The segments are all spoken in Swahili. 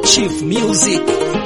Chief Music.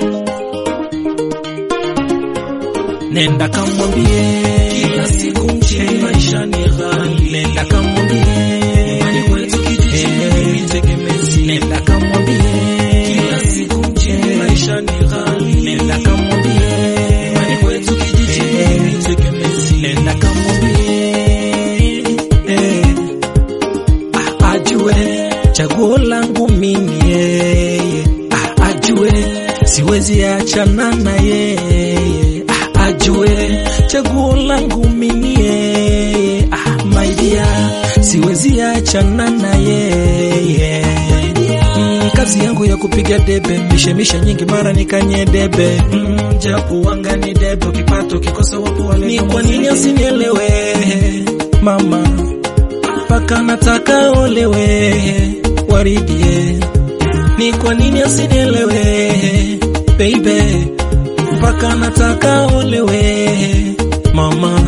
Nenda kamwambie kila siku mchini maisha ni ghali. Nenda kamwambie nyumbani kwetu kijijini ni tegemezi. Nenda kamwambie kila siku mchini maisha ni ghali. Nenda kamwambie nyumbani kwetu kijijini ni tegemezi. Nenda kamwambie eh, ah, ajue chaguo langu mimi yeye, ah, ajue siwezi achana na yeye, ah, ajue chaguo langu mimi yeye, ah, my dear siwezi achana na yeye. Mm, kazi yangu ya kupiga debe mishemishe nyingi mara nikanye debe mm, japo wanga ni debe ukipato kikosa wapo wale ni kwa nini asinielewe mama mpaka nataka olewe waridie ni kwa nini asinielewe baby mpaka nataka olewe mama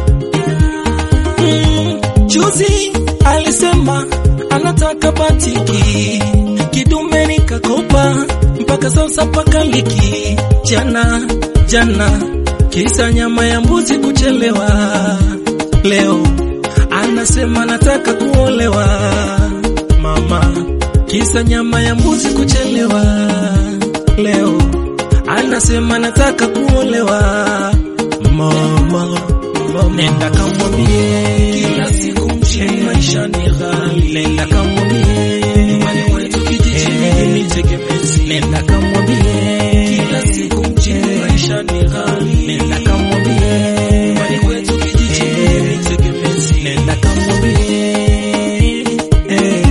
mm, juzi alisema anataka batiki kidume nikakopa mpaka sasa paka liki jana jana kisa nyama ya mbuzi kuchelewa leo anasema nataka kuolewa mama kisa nyama ya mbuzi kuchelewa leo anasema nataka kuolewa mama, mama. nenda kamwambie kila siku mchini maisha ni ghali nenda kamwambie nyumbani kwetu kijijini ni tegemezi nenda kamwambie kila siku mchini maisha ni ghali nenda kamwambie nyumbani kwetu kijijini ni tegemezi nenda kamwambie eh.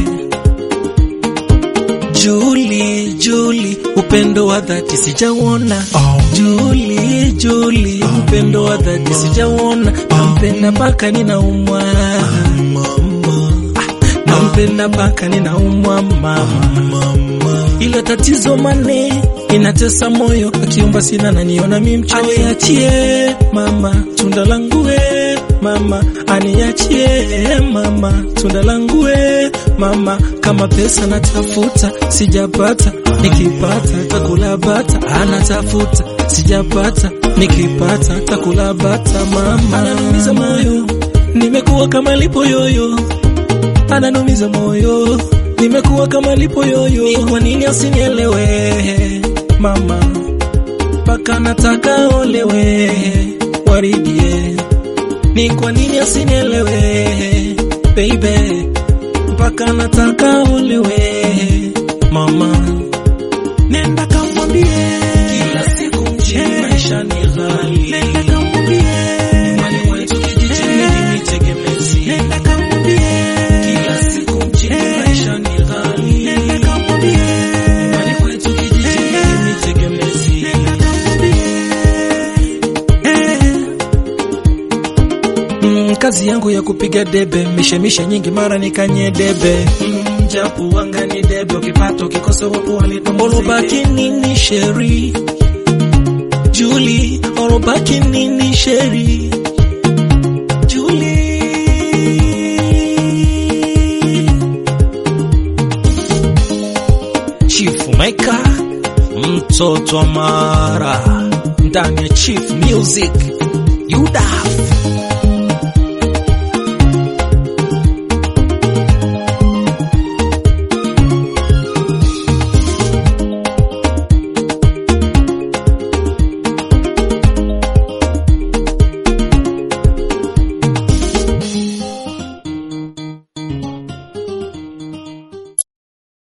Juli, Juli, upendo wa dhati sijauona. Oh. Juli, Juli, upendo wa dhati sijauona. Nampenda mpaka ninaumwa, nampenda mpaka ninaumwa mama. Ila tatizo mane inatesa moyo, akiomba sina naniona mi mchoyo. Aniachie mama, tunda langu we mama, aniachie mama, tunda langu we mama, kama pesa natafuta sijapata, nikipata takula bata, anatafuta sijapata, nikipata takula bata, mama ananumiza moyo, nimekuwa kama lipo yoyo, ananumiza moyo, nimekuwa kama lipo yoyo, ni kwa nini asinielewe mama, mpaka nataka olewe waridie ni kwa nini asinielewe baby, mpaka nataka olewe mama, nenda kamwambie kila siku mchini maisha ni ghali, nenda kamwambie nyumbani kwetu kijijini ni tegemezi, nenda kamwambie kila siku mchini maisha ni ghali, nenda kamwambie nyumbani kwetu kijijini ni tegemezi, nenda kamwambie eh. Mm, kazi yangu ya kupiga debe mishemishe nyingi mara nikanye debe mm, japo wanga ni debe ukipata ukikosa wapo walitomolobaki nini sheri Juli olobaki nini sheri Juli Chief Maker mtoto wa Mara ndani ya Chief Music Yudaf